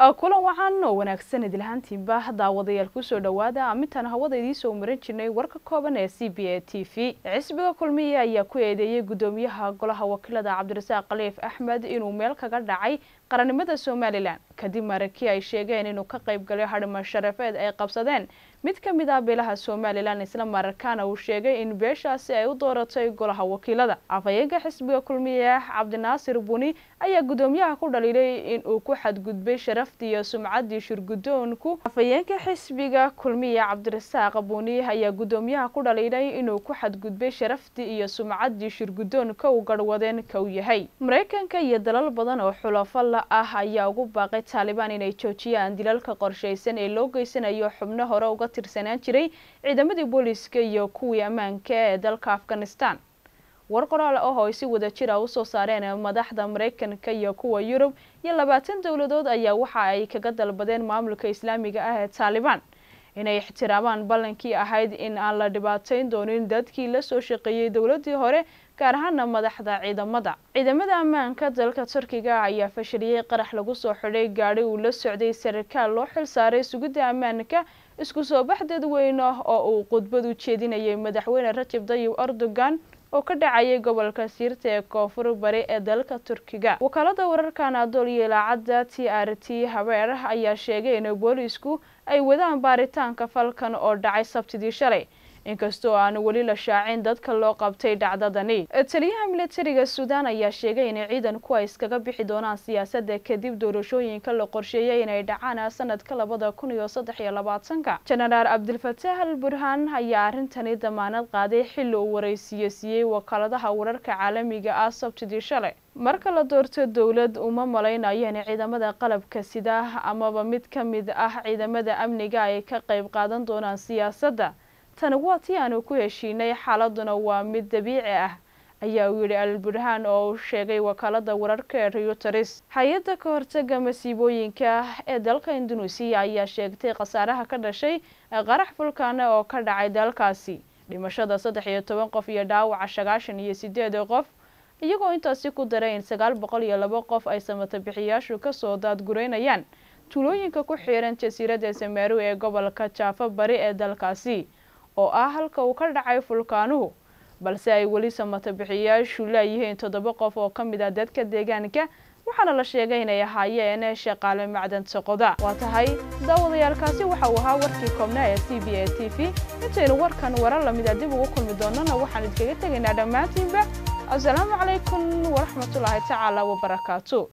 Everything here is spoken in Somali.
kulan waxaan oo wanaagsan idilhaantiinba daawadayaal kusoo dhowaada amintaan hawada idiisoo maran jirnay warka kooban ee c b a t v xisbiga kulmiye ayaa ku eedeeyey guddoomiyaha golaha wakiilada cabdirasaaq khaliif axmed inuu meel kaga dhacay qarannimada somalilan kadib markii ay sheegeen inuu ka qayb galay hadhima sharafeed ay qabsadeen mid ka mid ah beelaha somalilan isla markaana uu sheegay in beeshaasi ay u dooratay golaha wakiilada afhayeenka xisbiga kulmiye cabdinaasir buni ayaa guddoomiyaha ku dhaliilay in uu ku xadgudbay sharaftii iyo sumcaddii shirguddoonku afhayeenka xisbiga kulmiye cabdirasaaq buni ayaa guddoomiyaha ku dhaliilay inuu ku xadgudbay sharaftii iyo sumcaddii shirguddoonka uu garhwadeen ka u yahay maraykanka iyo dalal badan oo xulafo la ah ayaa ugu baaqay taalibaan inay joojiyaan dilalka qorshaysan ee loo geysanayo xubno hore uga tirsanaan jiray ciidamadii booliiska iyo kuwii ammaanka ee dalka afghanistan war qoraal ah oo ay si wada jir ah usoo saareen madaxda maraykanka iyo kuwa yurub iyo labaatan dowladood ayaa waxa ay kaga dalbadeen maamulka islaamiga ah ee taalibaan inay ixtiraamaan ballankii ahayd in aan la dhibaateyn doonin dadkii la soo shaqeeyey dowladii hore gaar ahaana madaxda ciidamada ciidamada ammaanka dalka turkiga ayaa fashiliyey qarax lagu soo xidhay gaadhi uu la socday sarkaal loo xil saaray sugidda ammaanka isku soo bax dadweyne oo uu khudbad u jeedinayay madaxweyne rajab tayyib erdogan oo ka dhacayay gobolka siirta ee koonfur bari ee dalka turkiga wakaalada wararka anadol iyo ilaacadda t r t habeer ayaa sheegay in boolisku ay wadaan baaritaanka falkan oo dhacay sabtidii shalay inkastoo aan weli la shaacin dadka loo qabtay dhacdadani taliyaha militariga suudaan ayaa sheegay in ciidanku ay iskaga bixi doonaan siyaasadda kadib doorashooyinka la qorsheeyay inay dhacaan sanadka labada kun iyo saddex iyo labaatanka jenaraal cabdilfataax al burhaan ayaa arrintani damaanad qaaday xilli uu waraysiiye siiyey wakaaladaha wararka caalamiga ah sabtidii shalay marka la doorto dowlad uma malaynayo in ciidamada qalabka sida amaba mid ka mid ah ciidamada amniga ay ka qayb qaadan doonaan siyaasadda tani waa tii aanu ku heshiinay xaaladuna waa mid dabiici ah ayaa uu yidhi alburhaan oo uu sheegay wakaalada wararka ee reuters hay-adda ka hortaga masiibooyinka ee dalka induneisiya ayaa sheegtay khasaaraha ka dhashay qarax fulkaana oo ka dhacay dalkaasi dhimashada saddex iyo toban qof iyo dhaawaca sagaashan iyo sideed qof iyagoo intaasi ku daray in sagaal boqol iyo laba qof ay samata bixiyaashu kasoo daadgureynayaan tuulooyinka ku xiiran jasiiradda sameru ee gobolka jaafa bari ee dalkaasi oo ah halka uu ka dhacay fulkaanuhu balse ay weli samata bixiyaashu laayihiin toddoba qof oo ka mid ah dadka deegaanka waxaana la sheegay inay ahaayeen shaqaale macdanta qoda waa tahay daawadayaalkaasi waxa uu ahaa warkii koobnaa ee c b a t v intaynu warkan warar lamida dib ugu kulmi doonana waxaan idinkaga tegaynaa dhammaantiinba asalaamu calaykum waraxmatullaahi tacaala wabarakaatu